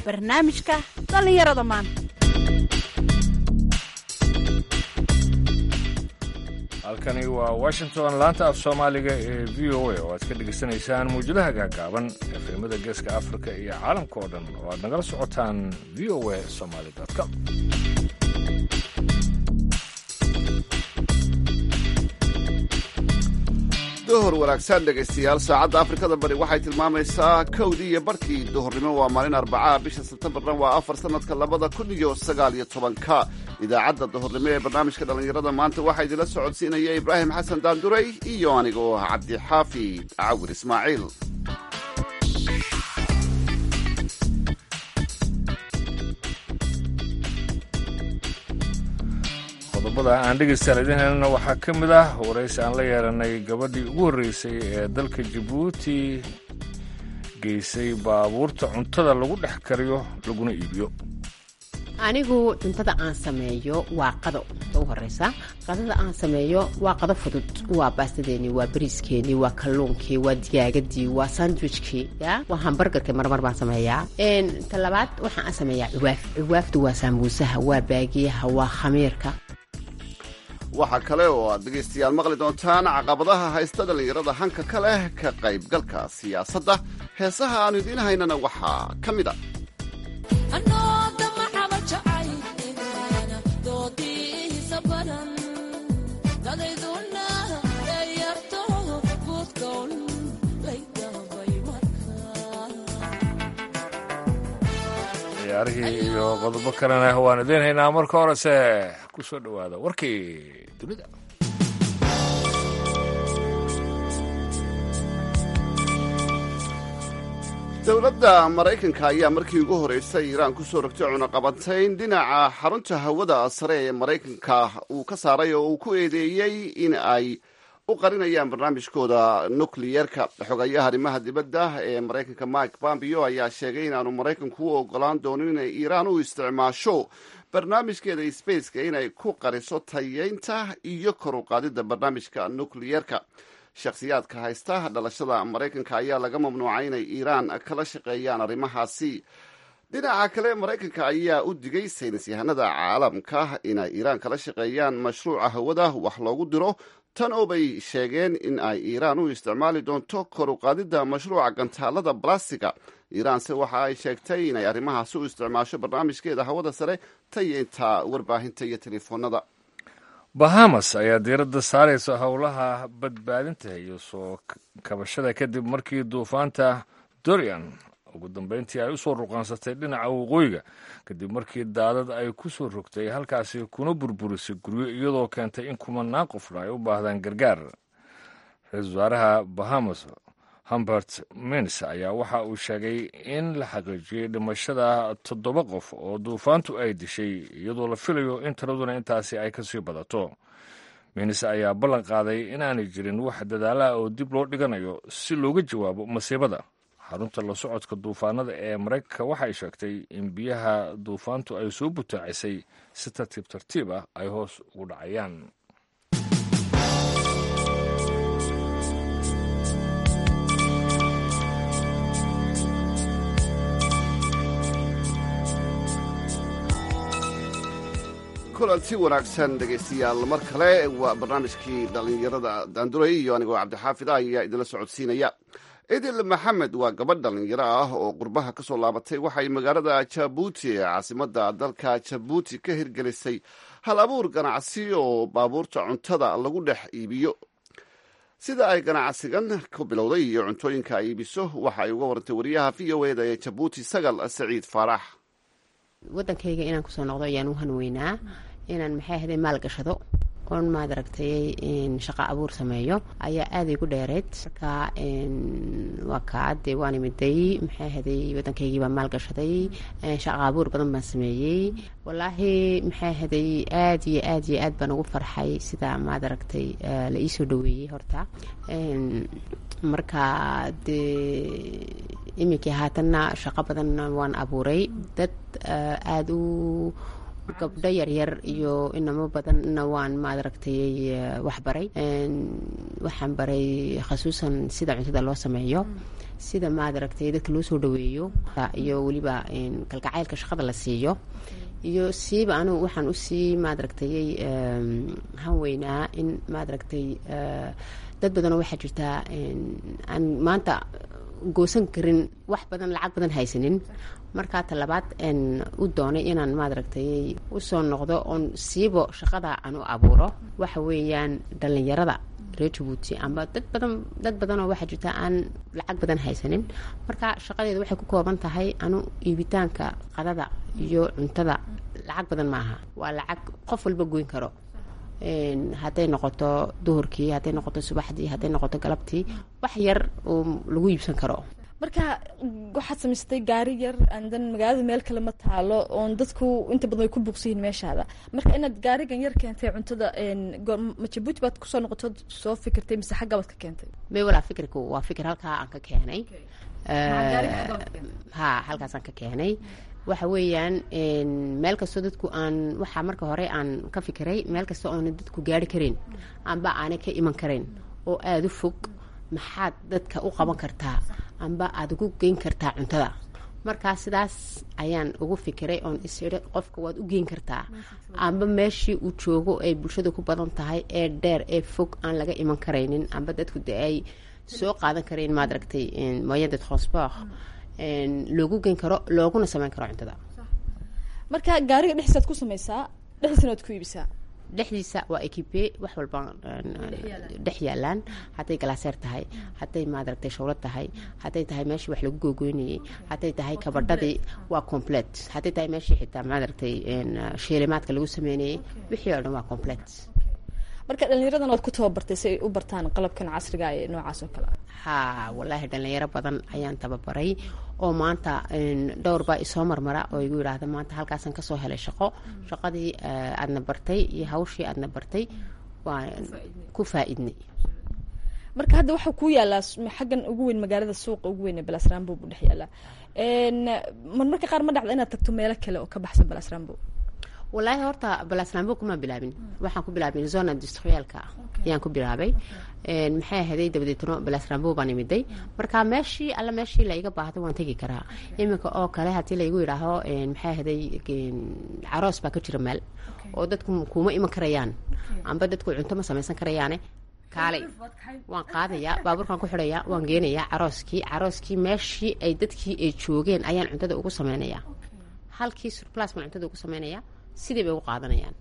barnaamijka dhallinyarada maanta halkani waa washington laanta af soomaaliga ee v o a oo aad ka dhegaysanaysaan muwjadaha gaagaaban efemada geeska afrika iyo caalamka oo dhan oo aad nagala socotaan v o a somaly com duhur wanaagsan dhegaystayaal saacadda afrikada bari waxay tilmaamaysaa kowdii iyo barkii duhurnimo waa maalin arbacaa bisha sebtembarna waa afar sannadka labada kun iyo sagaal iyo tobanka idaacadda duhurnimo ee barnaamijka dhallinyarada maanta waxaa idinla socodsiinaya ibraahim xasan daanduray iyo anigoo ah cabdixaafi cawir ismaaciil qodobada aan dhegaystaan idiin helna waxaa ka mid ah waraysi aan la yeelanay gabadhii ugu horreysay ee dalka jabuuti geysay baabuurta cuntada lagu dhex kariyo laguna iibiyo anigu cuntada aan sameeyo waa qado ta u horeysa qadada aan sameeyo waa qado fudud waa baastadeeni waa bariiskeenii waa kalluunkii waa digaagadii waa sandwichkii ya waa hambargarkii marmar baan sameeyaa ta labaad waxaan sameeyaa cuwaaf cuwaaftu waa saambuusaha waa baagiyaha waa khamiirka waxaa kale oo aad dhegaystayaal maqli doontaan caqabadaha haysta dhallinyarada hanka ka leh ka qaybgalka siyaasadda heesaha aanu idiin haynana waxaa ka mid a ciyaarihii iyo qodobo kalena waan idiin haynaa marka horese ku soo dhowaada warkii dunida dowladda maraykanka ayaa markii ugu horreysay iiraan ku soo rogtay cunaqabantayn dhinaca xarunta hawada sare ee maraykanka uu ka saaray oo uu ku eedeeyey in ay u qarinayaan barnaamijkooda nukliyeerka xogayaha arrimaha dibadda ee maraykanka mike pompeo ayaa sheegay inaanu maraykanku u ogolaan doonin inay iiraan u isticmaasho barnaamijkeeda spaceka inay ku qariso tayeynta iyo kor u qaadidda barnaamijka nukliyeerka shakhsiyaadka haysta dhalashada maraykanka ayaa laga mamnuucay inay iiraan kala shaqeeyaan arrimahaasi dhinaca kale maraykanka ayaa u digay saynis yahanada caalamka inay iiraan kala shaqeeyaan mashruuca hawada wax loogu diro tan oo bay sheegeen in ay iiraan u isticmaali doonto kor u qaadidda mashruuca gantaalada balastiga iiraanse waxa ay sheegtay inay arrimahaasi u isticmaasho barnaamijkeeda hawada sare tayeynta warbaahinta iyo telefoonada bahamas ayaa diiradda saaraysa howlaha badbaadinta iyo soo kabashada kadib markii duufaanta dorian ugu dambeyntii ay u soo ruqaansatay dhinaca waqooyiga kadib markii daadad ay ku soo rogtay halkaasi kuna burburisay guryo iyadoo keentay in kumanaan qofna ay u baahdaan gargaar ra-iisul wasaaraha bahamas humbert mins ayaa waxa uu sheegay in la xaqiijiyey dhimashada toddoba qof oo duufaantu ay dishay iyadoo la filayo in tiraduna intaasi ay kasii badato mins ayaa ballan qaaday inaanay jirin wax dadaalaha oo dib loo dhiganayo si looga jawaabo masiibada xarunta la socodka duufaanada ee maraykanka waxay sheegtay in biyaha duufaantu ay soo butaacisay si tartiib tartiib ah ay hoos ugu dhacayaan kulanti wanaagsan dhegaystayaal mar kale waa barnaamijkii dhallinyarada daanduray iyo anigoo cabdixaafid ah ayaa idinla socodsiinaya idil maxamed waa gabadh dhallinyaro ah oo qurbaha ka soo laabatay waxay magaalada jabuuti ee caasimadda dalka jabuuti ka hirgelisay hal abuur ganacsi oo baabuurta cuntada lagu dhex iibiyo sida ay ganacsigan ku bilowday iyo cuntooyinka ay iibiso waxa ay uga warantay wariyaha v o eda ee jabuuti sagal saciid faarax wadankayga inaan kusoo noqdo ayaan u hanweynaa inaan maxay ahday maal gashado oon maad aragtay shaqo abuur sameeyo ayaa aaday gu dheereyd marka waa kaa dee waan imiday maxay ahaday waddankaygii baan maal gashaday shaqo abuur badan baan sameeyey wallaahi maxay ahaday aad iyo aad iyo aad baan ugu farxay sida maad aragtay la iisoo dhaweeyey horta marka dee iminkii haatanna shaqo badan waan abuuray dad aada u gabdho yaryar iyo inamo badanna waan maadaragtay waxbaray waxaan baray khasuusan sida cuntada loo sameeyo sida maaragtay dadka loo soo dhaweeyo iyo weliba kalgacaylka shaqada la siiyo iyo siiba anugu waxaan usii maadaragtayay hanweynaa in maadaragtay dad badanoo waxaa jirtaa aan maanta goosan karin wax badan lacag badan haysanin markaa talabaad u doonay inaan maadaragtay usoo noqdo oon siibo shaqada aan u abuuro waxa weeyaan dhallinyarada reer jabuuti amba dad badan dad badanoo waxaa jirta aan lacag badan haysanin marka shaqadeedu waxay ku kooban tahay anu iibitaanka qadada iyo cuntada lacag badan maaha waa lacag qof walba goyn karo hadday noqoto duhurkii hadday noqoto subaxdii hadday noqoto galabtii wax yar oo lagu iibsan karo marka waxaad samaysatay gaari yar andan magaalada meel kale ma taalo oon dadku inta badan way ku buuqsiyihin meeshaada marka inaad gaarigan yar keentay cuntada ma jabuuti baad kusoo noqoto soo fikirtay mise xagga baad ka keentay may walaa fikirku waa fikir halkaa aan ka keenay ha halkaasaan ka keenay waxa weeyaan meel kastoo dadku aan waxaa marka hore aan ka fikiray meel kasta oona dadku gaari karin amba aanay ka iman karin oo aada u fog maxaad dadka u qaban kartaa amba aada ugu geyn kartaa cuntada markaa sidaas ayaan ugu fikiray oon isiri qofka waad u geyn kartaa amba meeshii uu joogo ay bulshada ku badan tahay ee dheer ee fog aan laga iman karaynin amba dadku de ay soo qaadan karayn maad aragtay moyen de transport loogu geyn karo looguna sameyn karo cuntada marka gaariga dhexdiisaad ku sameysaa dhexdiisana waad ku iibisaa dhexdiisa waa ekipe wax walba dhex yaalaan hadday galaaseer tahay hadday maadaragtay shawlad tahay hadday tahay meeshii wax lagu googoynayay hadday tahay kabadhadii waa complet hadday tahay meeshii xitaa maadaragtay sheelimaadka lagu sameynayay wixii oo dhan waa complet marka dhallinyaradan waad ku tababartay si ay u bartaan qalabkan casriga ee noocaas oo kale ha wallaahi dhallinyaro badan ayaan tababaray oo maanta dhowr baa isoo marmara oo igu yidhaahda maanta halkaasaan kasoo helay shaqo shaqadii aadna bartay iyo hawshii aadna bartay waa ku faa-idnay marka hadda waxaa kuu yaalaa xaggan ugu weyn magaalada suuqa ugu weyn ee balasrambo buu dhex yaalaa marmarka qaar ma dhacda inaad tagto meelo kale oo ka baxsan balasrambo wallaahi horta balasrambo kuma bilaabin waxaan ku bilaabin zona industrialka ayaan ku bilaabay maxay ahaday dabadeetno balasrambo baan imiday marka meeshii alla meeshii laiga baahdo waan tegi karaa iminka oo kale haddii laigu yidhaaho maxay ahaday caroos baa ka jira meel oo dadku kuma iman karayaan amba dadku cunto ma samaysan karayaane kaalay waan qaadayaa baabuurkaan ku xidhayaa waan geenayaa carooskii carooskii meeshii ay dadkii ay joogeen ayaan cuntada ugu sameynayaa halkii surplas baan cuntada ugu sameynayaa sidii bay ugu qaadanayaan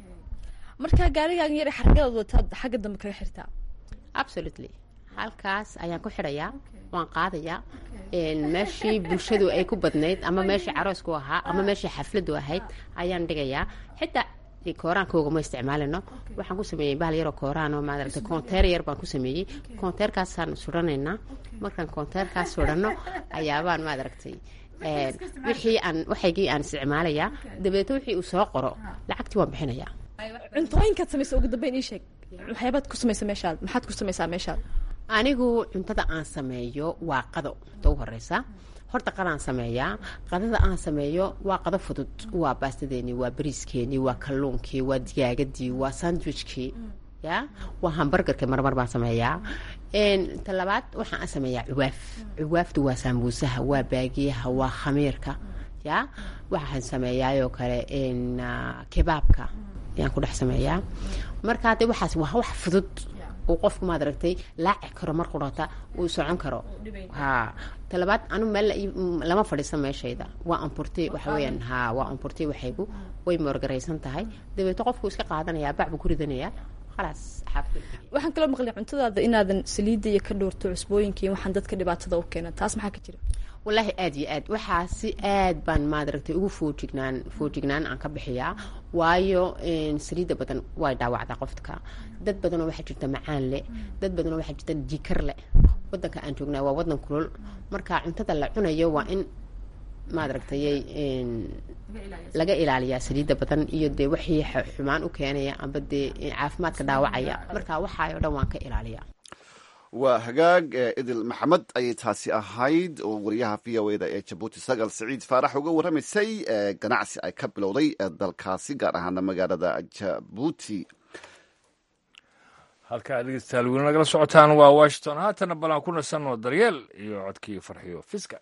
marka gaarigaagan yar xargadaad wataad xagga dambe kaga xirtaa absolutely halkaas ayaan ku xidhayaa waan qaadayaa meeshii bulshadu ay ku badnayd ama meeshii caroosku ahaa ama meeshii xafladu ahayd ayaan dhigayaa xitaa kooraankooga ma isticmaalino waxaan ku sameeyey bahal yaroo kooraan oo maadaragtay konteer yar baan ku sameeyey konteerkaasaan sudhanaynaa markaan konteerkaas sudhanno ayaabaan maadaragtay wixii aan waxaygii aan isticmaalayaa dabeetna wixii uu soo qoro lacagtii waan bixinayaa cuntooyinkaad samaysa ugu dambeyn ii sheeg waxyaabaad ku samaysa meeshaad maxaad ku samaysaa meeshaad anigu cuntada aan sameeyo waa qado ta u horeysa horta qadaan sameeyaa qadada aan sameeyo waa qado fudud waa baastadeeni waa bariiskeenii waa kalluunkii waa digaagadii waa sandwichkii ya waa hambargarka marmar baan sameeyaa talabaad waxaan sameeyaa cuwaaf cuwaaftu waa saambuusaha waa baagiyaha waa khamiirka ya waxaan sameeyaayoo kale kebaabka ayaan ku dhex sameeyaa marka hadde waxaas waa wax fudud uu qofku maad aragtay laaci karo mar qurata uu socon karo ha talabaad anu meel lama fadhiisan meeshayda waa amporte waxa weyaan ha waa amporte waxaygu way moorgaraysan tahay dabeeto qofku iska qaadanaya bacbu ku ridanayaa khalaas xaafid waxaan kaloo maqlay cuntadaada inaadan saliidda iyo ka dhowrto cusbooyinka iyo waxaan dadka dhibaatada u keena taas maxaa ka jira wallaahi aada iyo aad waxaa si aad baan maadaragtay ugu foojignaan foojignaan aan ka bixiyaa waayo saliidda badan way dhaawacdaa qofka dad badanoo waxaa jirta macaan leh dad badanoo waxaa jirta jikar leh wadanka aan joognaa waa wadan kulol marka cuntada la cunayo waa in maadaragtayay laga ilaaliyaa saliidda badan iyo dee wixii xumaan u keenaya amba dee caafimaadka dhaawacaya marka waxaayoo dhan waan ka ilaaliyaa waa hagaag idil maxamed ayay taasi ahayd oo wariyaha v o eda ee jabuuti sagal siciid faarax uga warramaysay ganacsi ay ka bilowday dalkaasi gaar ahaana magaalada jabuuti halkaa dhegeystayaal weli nagala socotaan waa washington haatana balan ku nasanno daryeel iyo codkii farxiyo fiska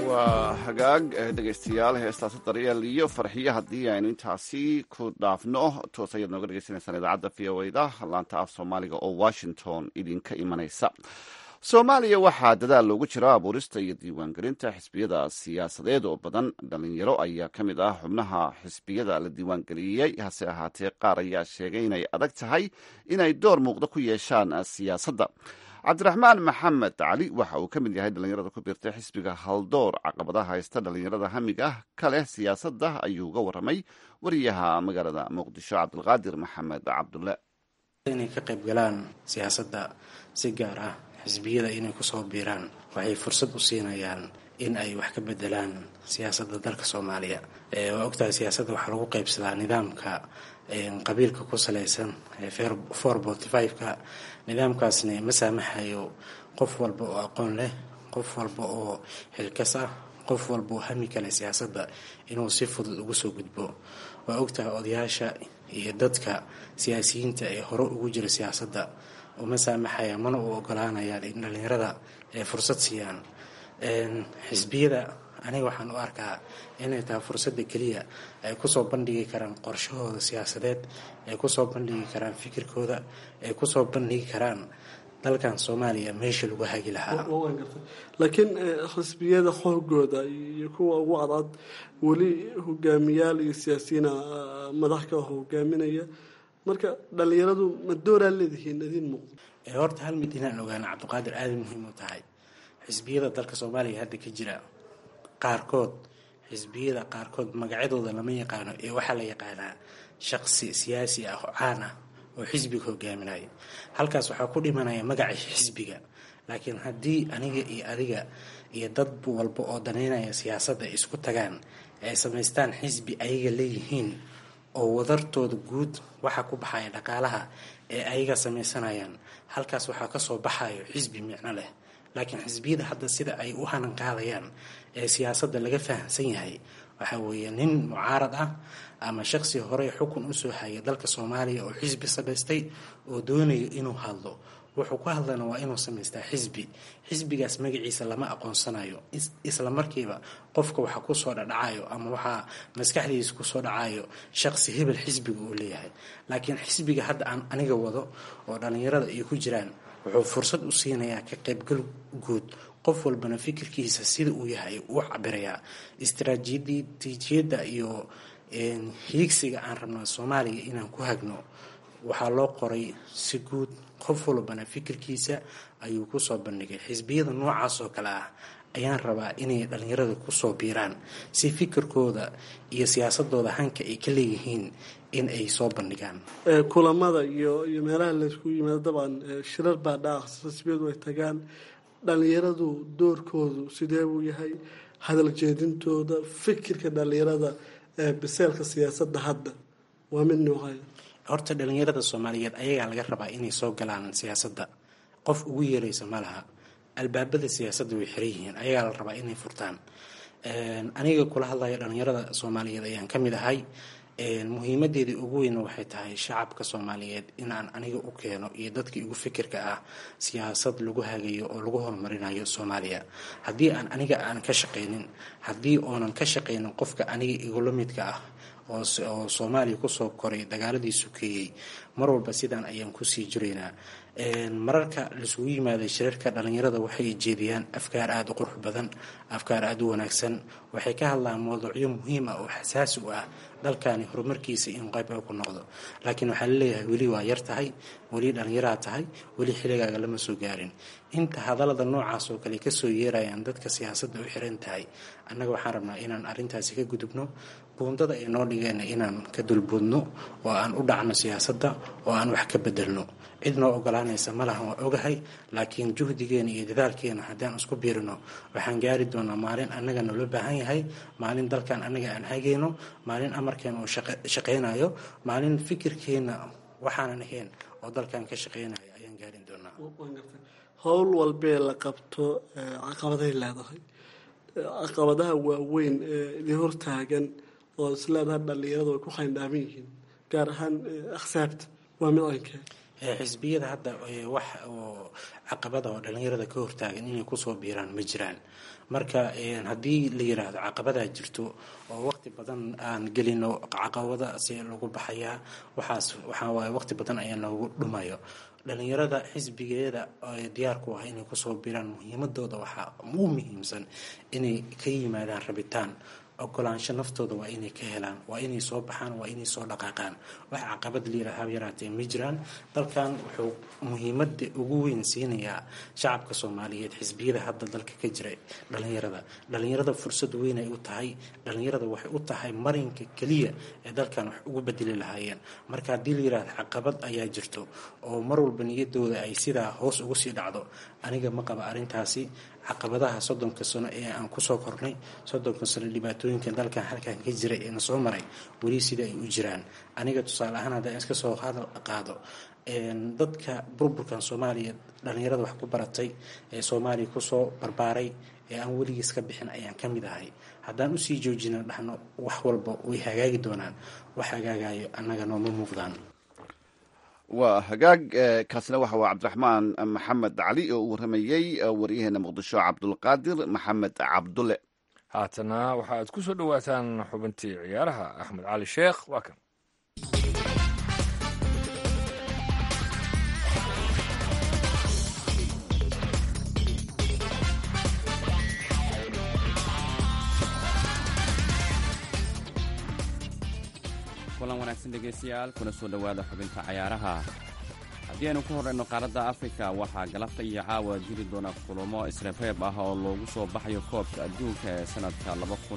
waa hagaag dhegaystayaal heestaasi daryeel iyo farxiyo haddii aynu intaasi ku dhaafno toos ayaad nooga dhegaysanaysaan idaacadda v o da laanta af soomaaliga oo washington idinka imanaysa soomaaliya waxaa dadaal loogu jira abuurista iyo diiwaangelinta xisbiyada siyaasadeed oo badan dhalinyaro ayaa ka mid ah xubnaha xisbiyada la diiwaangeliyey hase ahaatee qaar ayaa sheegay inay adag tahay inay door muuqda ku yeeshaan siyaasadda cabdiraxmaan maxamed cali waxa uu ka mid yahay dhalinyarada ku biirtay xisbiga haldoor caqabadaha haysta dhalinyarada hamiga ah ka leh siyaasadda ayuu uga waramay wariyaha magaalada muqdisho cabdulqaadir maxamed cabdulle inay ka qayb galaan siyaasadda si gaar ah xisbiyada inay kusoo biiraan waxay fursad u siinayaan in ay wax ka bedelaan siyaasadda dalka soomaaliya waa ogtahay siyaasadda waxaa lagu qaybsadaa nidaamka qabiilka ku salaysan four forty five-ka nidaamkaasna ma saamaxayo qof walba oo aqoon leh qof walba oo xilkas ah qof walba oo hami kale siyaasadda inuu si fudud ugu soo gudbo waa ogtahay odayaasha iyo dadka siyaasiyiinta ee hore ugu jira siyaasadda uma saamaxaya mana u ogolaanayaan in dhalinyarada ay fursad siiyaan xisbiyada aniga waxaan u arkaa inay tahay fursadda keliya ay kusoo bandhigi karaan qorshahooda siyaasadeed ay kusoo bandhigi karaan fikirkooda ay kusoo bandhigi karaan dalkan soomaaliya meesha lagu hagi lahaa laakiin xisbiyada xoogooda iyo kuwa ugu cadcad weli hogaamiyaal iyo siyaasiyiina madax ka hogaaminaya marka dhalinyaradu ma dooraa leedihiin idiin muuqdo horta hal mid inaan ogaana cabdiqaadir aada muhiim u tahay xisbiyada dalka soomaaliya hadda ka jira qaarkood xisbiyada qaarkood magacyadooda lama yaqaano ee waxaa la yaqaanaa shaqsi siyaasi ah oo caan ah oo xisbiga hogaaminaya halkaas waxaa ku dhimanaya magaca xisbiga laakiin haddii aniga iyo adiga iyo dad walba oo daneynaya siyaasadda ay isku tagaan ay samaystaan xisbi ayaga leeyihiin oo wadartooda guud waxaa ku baxaya dhaqaalaha ee ayaga samaysanayaan halkaas waxaa kasoo baxayo xisbi micno leh laakiin xisbiyada hadda sida ay u hanan qaadayaan ee siyaasadda laga fahamsan yahay waxaa weeye nin mucaarad ah ama shaqsi horey xukun usoo haya dalka soomaaliya oo xisbi samaystay oo doonayo inuu hadlo wuxuu ku hadlana waa inuu samaystaa xisbi xisbigaas magaciisa lama aqoonsanayo isla markiiba qofka waxa kusoo dhadhacayo ama waxaa maskaxdiisa kusoo dhacayo shaqsi hebel xisbiga uu leeyahay laakiin xisbiga hadda aan aniga wado oo dhalinyarada ay ku jiraan wuxuu fursad u siinayaa ka qaybgal guud qof walbana fikirkiisa sida uu yahay uu cabirayaa istaraatiijiyadda iyo hiigsiga aan rabno soomaaliya inaan ku hagno waxaa loo qoray si guud qof walbana fikirkiisa ayuu kusoo bandhigay xisbiyada noocaas oo kale ah ayaan rabaa inay dhalinyarada kusoo biiraan si fikirkooda iyo siyaasadooda hanka ay ka leeyihiin in ay soo bandhigaan kulamada iyo iyo meelaha laysku yimaado dabcan shirar baa dhaca xisbiyadu ay tagaan dhalinyaradu doorkoodu sidee buu yahay hadal jeedintooda fikirka dhalinyarada ee biseelka siyaasadda hadda waa mid noocaya horta dhalinyarada soomaaliyeed ayagaa laga rabaa inay soo galaan siyaasadda qof ugu yeeraysa ma laha albaabada siyaasadda way xiran yihiin ayagaa la rabaa inay furtaan aniga kula hadlaya dhalinyarada soomaaliyeed ayaan ka mid ahay muhiimadeedii ugu weyna waxay tahay shacabka soomaaliyeed inaan aniga u keeno iyo dadka igu fikirka ah siyaasad lagu hagayo oo lagu horumarinayo soomaaliya haddii aan aniga aan ka shaqaynin haddii oonan ka shaqaynin qofka aniga igula midka ah oo soomaaliya kusoo koray dagaaladii sukeeyey mar walba sidaan ayaan kusii jiraynaa mararka laisugu yimaaday shirarka dhalinyarada waxay jeediyaan afkaar aada u qurux badan afkaar aada u wanaagsan waxay ka hadlaan mawduucyo muhiim ah oo xasaasi u ah dalkani horumarkiisa in qayb ku noqdo laakiin waxaa laleeyahay weli waa yar tahay weli dhalinyaraa tahay weli xilligaaga lama soo gaarin inta hadallada noocaas oo kale kasoo yeerayaan dadka siyaasadda u xiran tahay annaga waxaan rabnaa inaan arrintaasi ka gudubno buundada ay noo dhigeen inaan ka dulboodno oo aan u dhacno siyaasadda oo aan wax ka bedelno cid noo ogolaanaysa malahan waa ogahay laakiin juhdigeena iyo dadaalkeena haddaan isku biirino waxaan gaari doonaa maalin annaga naloo baahan yahay maalin dalkan annaga aan hagayno maalin amarkeena uu shaqaynayo maalin fikirkeena waxaanan ahayn oo dalkan ka shaqaynayo ayaan gaarin doonaa howl walbee la qabto caqabaday leedahay caqabadaha waaweyn ee idin hortaagan oo isleedaha dhalinyaradu ay ku khayndhaaman yihiin gaar ahaan aksaabta waa mid ankee xisbiyada hadda wax oo caqabada oo dhalinyarada ka hortaagan inay kusoo biiraan ma jiraan marka haddii la yiraahdo caqabadaa jirto oo waqti badan aan gelino caqabada si lagu baxayaa waxaas waxaa waaye waqti badan ayaa noogu dhumayo dhalinyarada xisbigeeda diyaar ku ah inay kusoo biiraan muhiimadooda waxaa ugu muhiimsan inay ka yimaadaan rabitaan ogolaansho naftooda waa inay ka helaan waa inay soo baxaan waa inay soo dhaqaaqaan wax caqabad liirahaab yaraatee ma jiraan dalkan wuxuu muhiimada ugu weyn siinayaa shacabka soomaaliyeed xisbiyada hadda dalka ka jira dhalinyarada dhalinyarada fursad weyn ay u tahay dhalinyarada waxay u tahay marinka keliya ee dalkan wax ugu bedeli lahaayeen marka haddii la yirahdo caqabad ayaa jirto oo mar walba niyadooda ay sidaa hoos ugu sii dhacdo aniga ma qaba arrintaasi caqabadaha soddonka sano ee aan kusoo kornay soddonka sano dhibaatooyinka dalkan halkan ka jiray ee na soo maray weli sida ay u jiraan aniga tusaale ahaan haddaan iska soo hadal qaado dadka burburkan soomaaliya dhalinyarada wax ku baratay ee soomaaliya kusoo barbaaray ee aan weligiis ka bixin ayaan ka mid ahay haddaan usii joojina dhahno wax walba way hagaagi doonaan wax hagaagayo annaga nooma muuqdaan waa hagaag kaasina waxa waa cabdiraxmaan maxamed cali oo u warramayey waryaheena muqdisho cabdulqaadir maxamed cabdulle haatana waxa aad ku soo dhowaataan xubintii ciyaaraha axmed cali sheekh waa kan kulan wanaagsan dhegaystayaal kuna soo dhowaada xubinta cayaaraha haddii aynu ku horrayno qaaradda afrika waxaa galabta iyo caawa jiri doona kulamo isreebreeb ah oo loogu soo baxayo koobka adduunka ee sannadka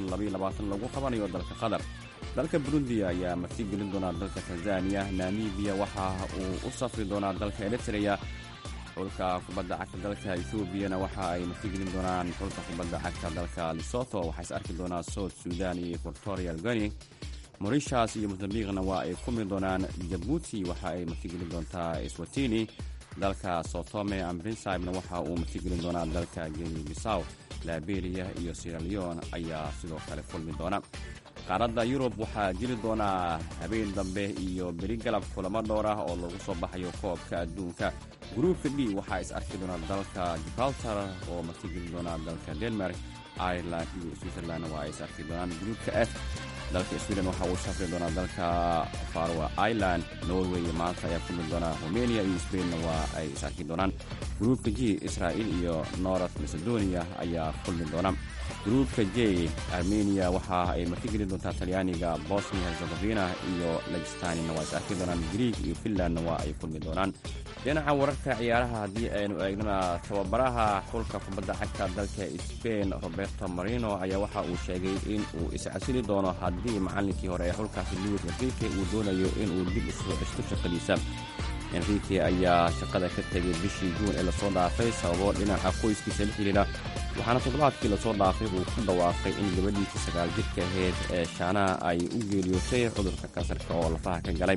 lagu qabanayo dalka qatar dalka burundi ayaa marti gelin doonaa dalka tanzaniya namibiya waxa uu u safri doonaa dalka eritreya xulka kubadda cagta dalka ethobiyana waxa ay martigelin doonaan xulka kubadda cagta dalka lesoto waxaa is arki doonaa south sudan iyo equatorial goni morishas iyo mosambiqna waa ay kumi doonaan jabuuti waxa ay martigelin doontaa swatini dalka sotome ambrinsibna waxa uu martigelin doonaa dalka geni bisaw liberia iyo siraleon ayaa sidoo kale kulmi doona qaaradda yurub waxaa jiri doonaa habeen dambe iyo beri galab kulamo dhowr ah oo lagu soo baxayo koobka adduunka gruupka d waxaa is arki doonaa dalka gibraltar oo martigelin doonaa dalka denmark ireland iyo switzerland waa ay is arki doonaan gruupka f dalka sweden waxa uu safri doonaa dalka farwa ireland norway maanta ayaa kulmi doonaa rumeniya iyo sbainna waa ay is arki doonaan gruupka g israa'il iyo north macedonia ayaa kulmi doona gruupka j armeniya waxa ay martigeli doontaa talyaaniga bosnia herzegovina iyo legistanina waa is arki doonaan grieg iyo finlandna waa ay kulmi doonaan dhinaca wararka ciyaaraha haddii aynu eegnana tababaraha xulka kubadda cagta dalka sbain roberto marino ayaa waxa uu sheegay in uu iscasili doono haddii macallinkii hore ee xulkaasi luwis enrique uu doonayo inuu dib u soo ceshto shaqadiisa enrique ayaa shaqada ka tegay bishii juun ee lasoo dhaafay sababo dhinaca qoyskiisa la xidhiidha waxaana toddobaadkii lasoo dhaafay uu ku dhawaaqay in gabadhiisii sagaal jirka ahayd ee shaanaha ay u geeriyootay cudurka kansarka oo lafaha ka galay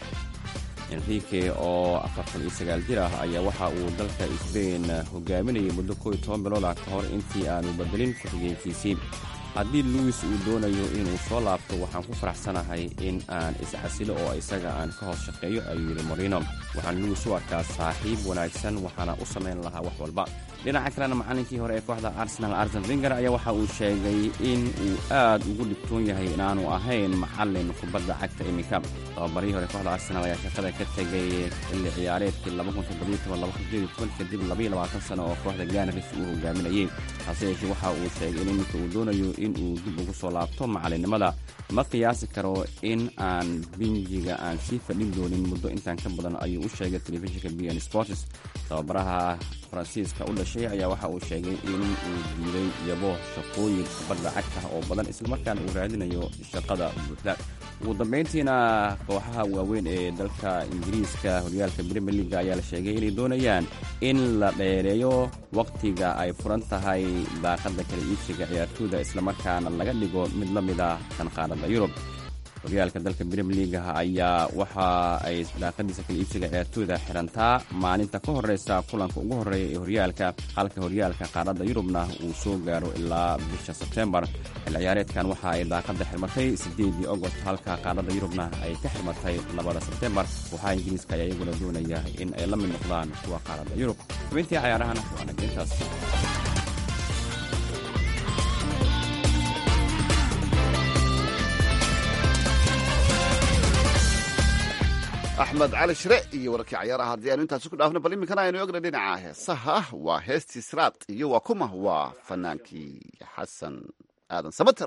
enrique oo afartan iyo sagaal jir ah ayaa waxa uu dalka sbain hogaaminayay muddo kooiyo toban bilood ah ka hor intii aanu bedelin ku-xigeenkiisii haddii luwis uu doonayo inuu soo laabto waxaan ku faraxsanahay in aan iscasilo oo isaga aan ka hoos shaqeeyo ayuu yidhi morino waxaan luwis u arkaa saaxiib wanaagsan waxaana u samayn lahaa wax walba dhinaca kalena macallinkii hore ee kooxda arsenal arsen finger ayaa waxa uu sheegay in uu aad ugu dhibtoon yahay inaanu ahayn macallin kubadda cagta iminka tababarihii hore kooxda arsenal ayaa shaqada ka tegay xilli ciyaareedkii kadib sano oo kooxda ganaris uu hogaaminayey hase yeeshee waxa uu sheegay in iminka uu doonayo in uu dib ugu soo laabto macallinnimada ma qiyaasi karo in aan binjiga aan sii fadhin doonin muddo intaan ka badan ayuu u sheegay telefishinka b n sports tababaraha faransiiska u dhashay ayaa waxa uu sheegay in uu diiday yabo shaqooyin kubadda cagta oo badan islamarkaana uu raadinayo shaqada buuxda ugu dambayntiina kooxaha waaweyn ee dalka ingiriiska horyaalka brimier leaga ayaa la sheegay inay doonayaan in la dheereeyo wakhtiga ay furan tahay daaqadda kala iibsiga ciyaartooyda islamarkaana laga dhigo mid la mid ah tan qaaradda yurub horyaalka dalka brimier leaga ayaa waxa ay daaqadiisa kala iibsiga ciyaartooyda xirantaa maalinta ka horeysa kulanka ugu horeeya ee horyaalka halka horyaalka qaaradda yurubna uu soo gaaro ilaa bisha sebtembar xil ciyaareedkan waxa ay daaqada xirmatay sideedii ogost halka qaaradda yurubna ay ka xirmatay labada sebtembar waxaa ingiriiska ayaa iyaguna doonaya in ay la mid noqdaan kuwa qaaradda yurub xubintii cayaarahana waa nagdintaas axmed cali shire iyo wararkii cayaaraha haddii aynu intaasi ku dhaafno bal iminkana aynu ogna dhinaca heesaha waa heestii siraad iyo waa kuma waa fanaankii xasan aadan samater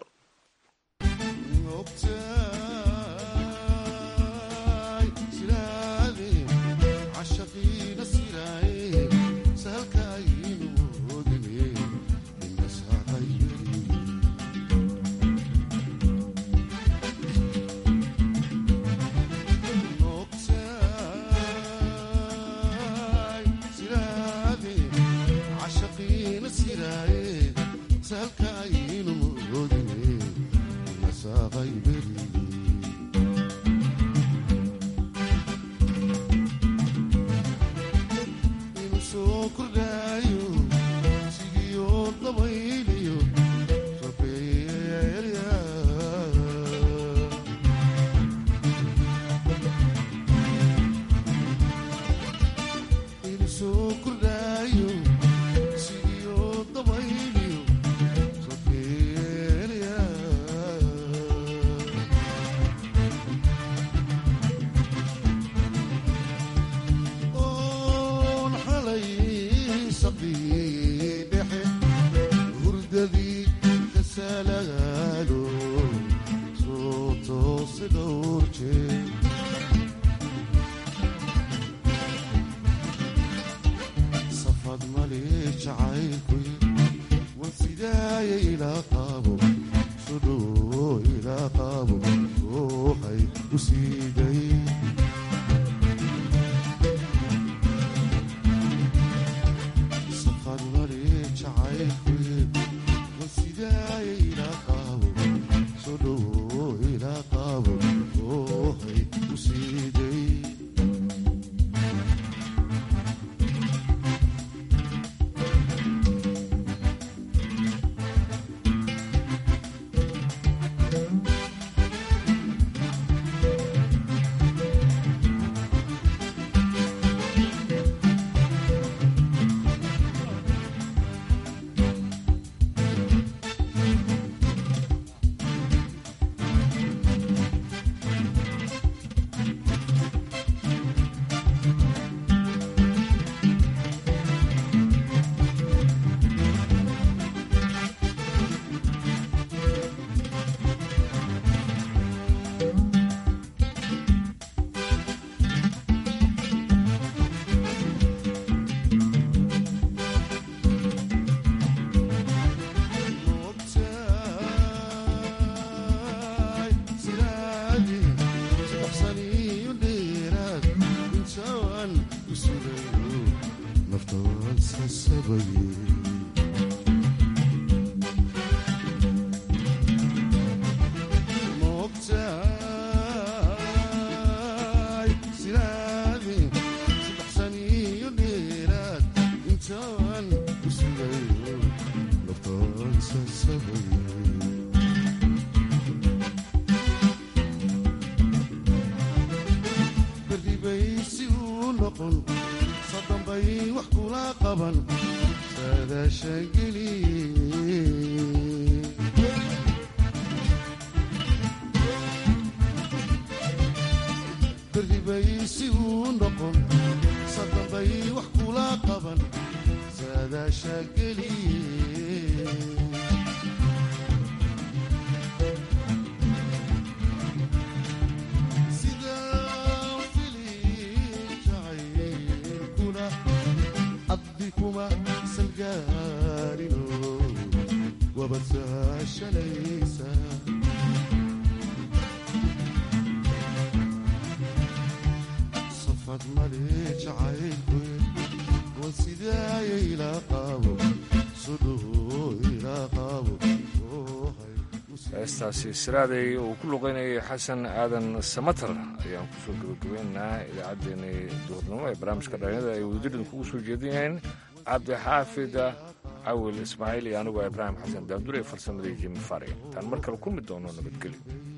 heestaasi siraaday uu ku luqeynayay xasan aadan samatar ayaan kusoo gebagabeynaa idaacaddeenii duhurnimo ee barnaamijka dhalinyada ay wadajirin kugu soo jeedinayeen cabdixaafid cawil ismaaciil iyo anigu ibraahim xasan daandure farsamadii jimi fare intaan mar kale kulmi doono nabadgelyo